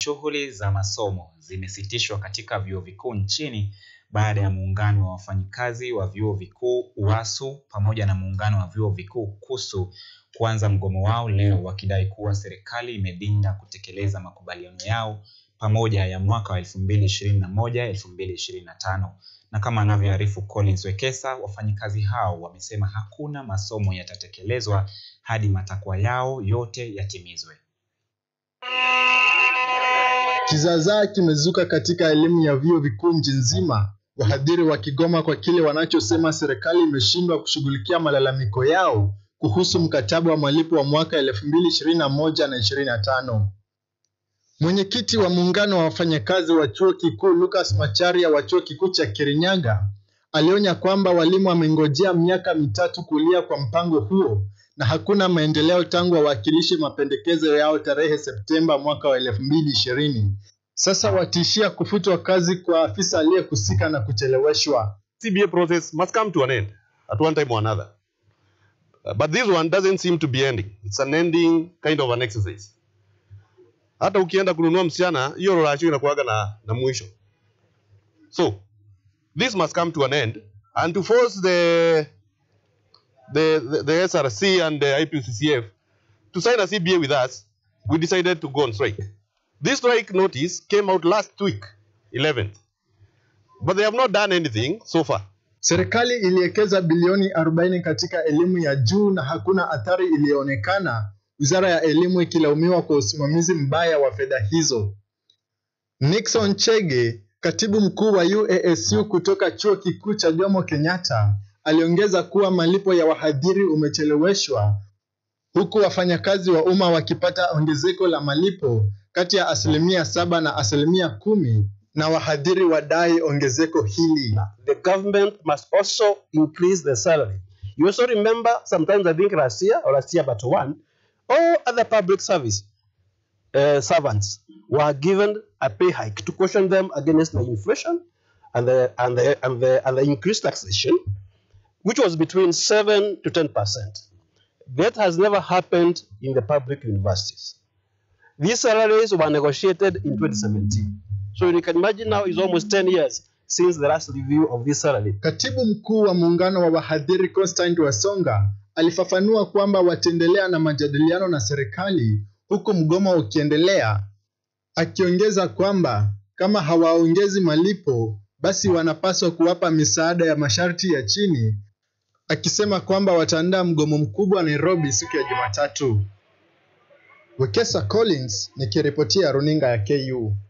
Shughuli za masomo zimesitishwa katika vyuo vikuu nchini baada ya muungano wa wafanyikazi wa vyuo vikuu UASU pamoja na muungano wa vyuo vikuu KUSU kuanza mgomo wao leo wakidai kuwa serikali imedinda kutekeleza makubaliano yao pamoja ya mwaka wa 2021 2025. Na kama anavyoarifu Collins Wekesa, wafanyikazi hao wamesema hakuna masomo yatatekelezwa hadi matakwa yao yote yatimizwe. Kizaazaa kimezuka katika elimu ya vyuo vikuu nchi nzima, wahadhiri wakigoma kwa kile wanachosema serikali imeshindwa kushughulikia malalamiko yao kuhusu mkataba wa malipo wa mwaka 2021 na 25. Mwenyekiti wa muungano wa wafanyakazi wa chuo kikuu Lucas Macharia wa chuo kikuu cha Kirinyaga alionya kwamba walimu wamengojea miaka mitatu kulia kwa mpango huo na hakuna maendeleo tangu wawakilishe mapendekezo yao tarehe Septemba mwaka wa 2020. Sasa watishia kufutwa kazi kwa afisa aliyehusika na kucheleweshwa. CBA process must come to an end at one time or another. Uh, but this one doesn't seem to be ending. It's an ending kind of an exercise. Hata ukienda kununua msichana, hiyo rasho inakuwaga na, na mwisho. So, this must come to an end and to force the the, the, the SRC and the IPCCF to sign a CBA with us, we decided to go on strike. This strike notice came out last week, 11th. But they have not done anything so far. Serikali iliwekeza bilioni 40 katika elimu ya juu na hakuna athari iliyoonekana, wizara ya elimu ikilaumiwa kwa usimamizi mbaya wa fedha hizo. Nixon Chege, katibu mkuu wa UASU kutoka chuo kikuu cha Jomo Kenyatta, aliongeza kuwa malipo ya wahadhiri umecheleweshwa huku wafanyakazi wa umma wakipata ongezeko la malipo kati ya asilimia saba na asilimia kumi na wahadhiri wadai ongezeko hili. the government must also increase the salary. You also remember sometimes I think last year or last year but one, all other public service uh, servants were given a pay hike to caution them against the inflation and the and the and the, and the increased taxation, which was between seven to ten percent. That has never happened in the public universities. These salaries were negotiated in 2017. So you can imagine now it's almost 10 years since the last review of this salary. Katibu mkuu wa muungano wa wahadhiri Constant Wasonga alifafanua kwamba wataendelea na majadiliano na serikali huku mgomo ukiendelea, akiongeza kwamba kama hawaongezi malipo basi wanapaswa kuwapa misaada ya masharti ya chini, akisema kwamba wataandaa mgomo mkubwa Nairobi siku ya Jumatatu. Wekesa Collins nikiripotia runinga ya KU.